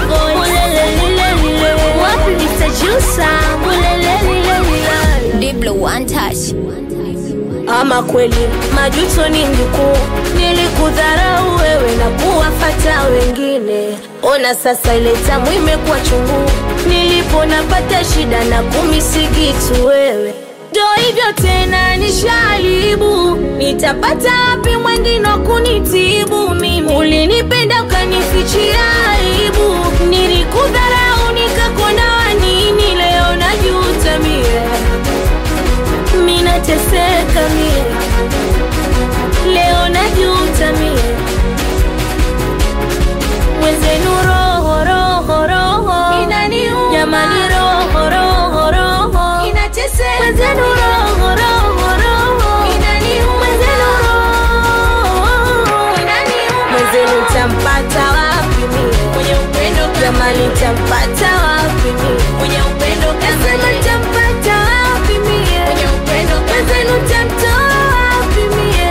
voice. Mulelelilelile. Wapi Mr. Juicer? Mulelelilelile. Diblo one touch. Ama kweli majuto ni mjukuu, nilikudharau wewe na kuwafata wengine. Ona sasa ile tamu imekuwa chungu, nilipo napata shida na kumisikitu wewe. Ndo hivyo tena nishalibu, nitapata wapi mwengine wa kunitibu mimi? Ulinipenda ukanifichia aibu, nilikudharau nikakona wanini, leo najuta mie minateseka mie, leo najuta mie, mwenzenu roho roho roho jamani, roho roho roho mwenzenu roho roho roho mwenzenu roho mwenzenu tampata wapi mie jamani, tampata wapi mie nasema tampata wapi mie mwenzenu tamtoa wapi mie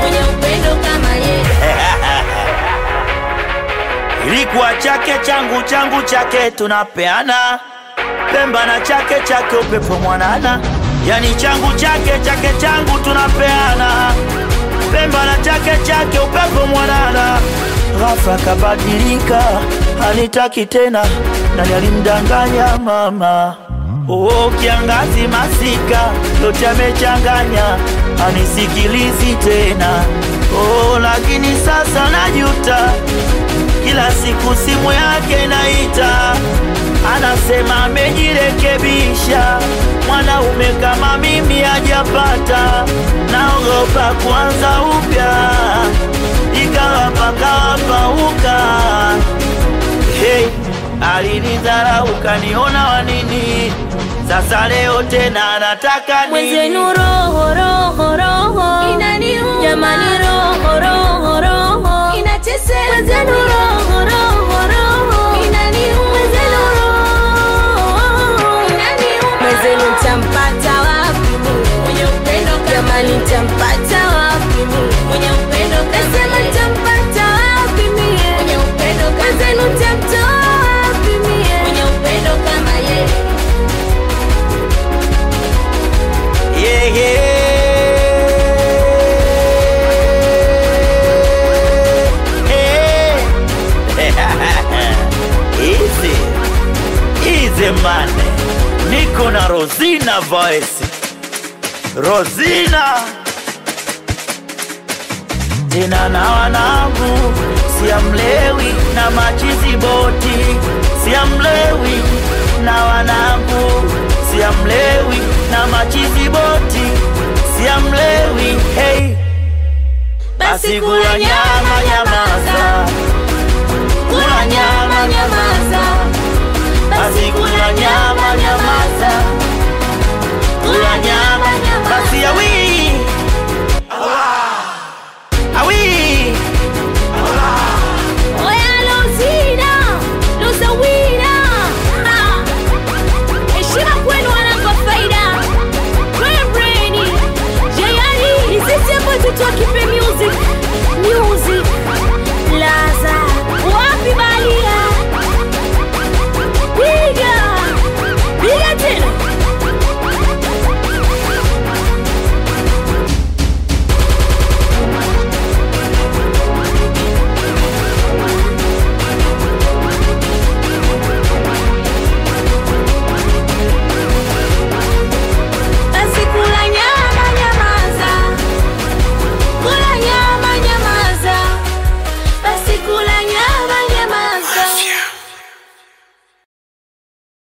ilikuwa chake changu changu chake tunapeana pemba na chake chake upepo mwanana yani changu chake chake changu tunapeana pemba na chake chake upepo mwanana ghafla kabadilika hanitaki tena nani alimdanganya mama Oo, kiangazi masika yote amechanganya hanisikilizi tena oh, lakini sasa najuta kila siku simu yake naita, anasema amejirekebisha, mwanaume kama mimi hajapata, naogopa kuanza upya, ikawa pakawapauka. Hey, alinidharau kaniona wanini, sasa leo tena anataka nini? mwenzenu roho roho roho jamani roho roho roho mwenzenu roho roho roho mwenzenu roho mwenzenu tampata wapi mie jamani tampata wapi mie nasema tampata wapi mie mwenzenu tamtoa wapi mie Yeah, yeah. Easy. Easy man. Niko na Rosina voice. Rosina. Tena na wanangu siamlewi na machizi boti siamlewi na wanangu siamlewi na machizi boti siamlewi hey. basi kula nyama nyama